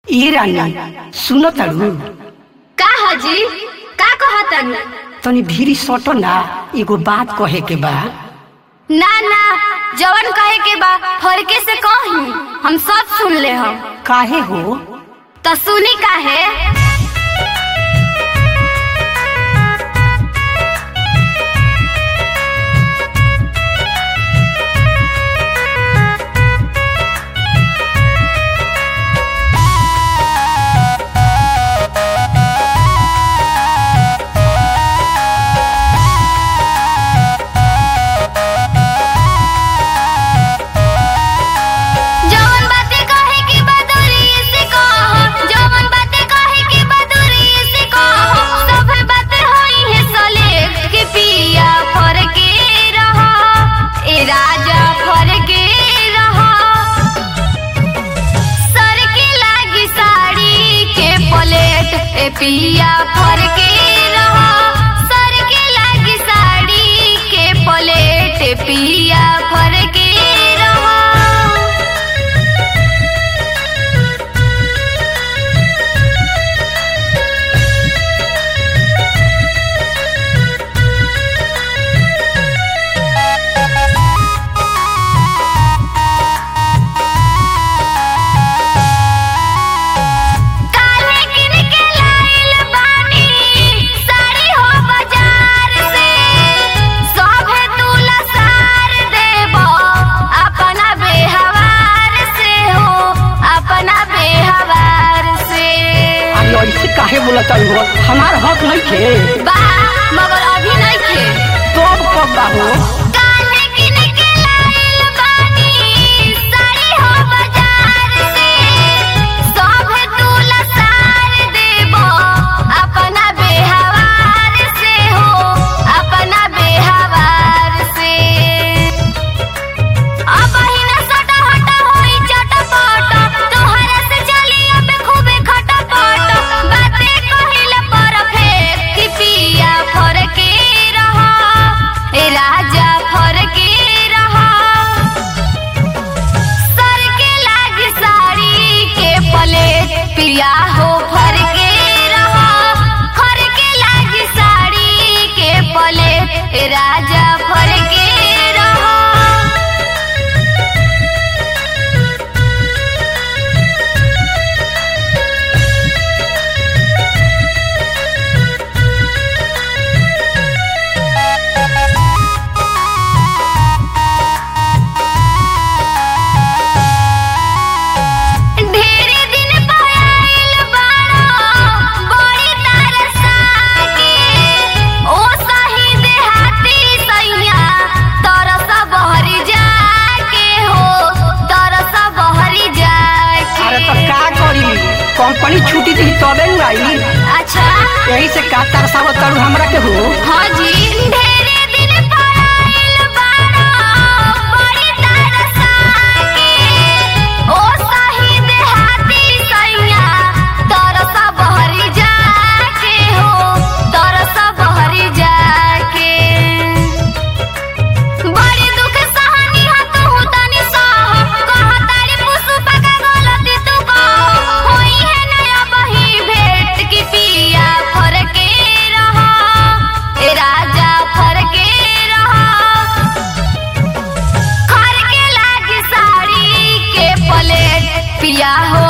ई रानी सुनो तारू का हजी का कहतन तनी भीरी सटो ना एगो बात कहे के बा ना ना जवन कहे के बा फरके से कही हम सब सुन ले हम काहे हो तो सुनी काहे जवन बातें कहे के बा दूरी से कहो जवन बातें कहे के बा दूरी से कहो सब बातें होई है सलेख के पिया फरके रहा ए राजा फरके रहा सर के लागी साड़ी के पलेट ए पिया फरके रहा सर के लागी साड़ी के पलेट ए पिया फरके रहा काले किन के लाइल बानी साड़ी हो बाजार से सभे तुला सार देबो अपना बेहवार से हो अपना बेहवार से अरे ऐसे काहे बोला तारू हो हमार हक नहीं थे बा मगर अभी नहीं थे तो अब कब बा हो काले किन के लाइल बानी साड़ी हो बाजार से सभे तुला सार देबो अपना बेहवार से हो अपना बेहवार से अब ही न सटा हटा होई चटपट तोहरा से चली अब खूबे खटपट बातें कहिल परफेक्ट कि पिया फरके रहा ए राजा फरके रहा सर के लाग साड़ी के पलेट पिया हो फरके रहा फर के लाग साड़ी के पलेट ए राजा फरके रहा ढेरे दिन पयाइल बाड़ा बड़ी तरसा के ओ सही देहाती सैया तरस बहरी जाके हो तरस बहरी जाके अरे तो का करी कंपनी छुट्टी दी तबे नु आई अच्छा यही से का तरसावत तारू हमरा के हो हाँ जी ढेरे दिन पयाइल बाड़ा बड़ी तरसा के ओ सही देहाती सैया तरस बहरी जाके हो तरस बहरी जाके बड़ी दुख सहनी हा तू तनी सह कह तारी पुष्पा का गलती तू कह होई है नया बही भेंट की पिया फरके रहा ए राजा फरके रहा खर के लागी साड़ी के पलेट पिया हो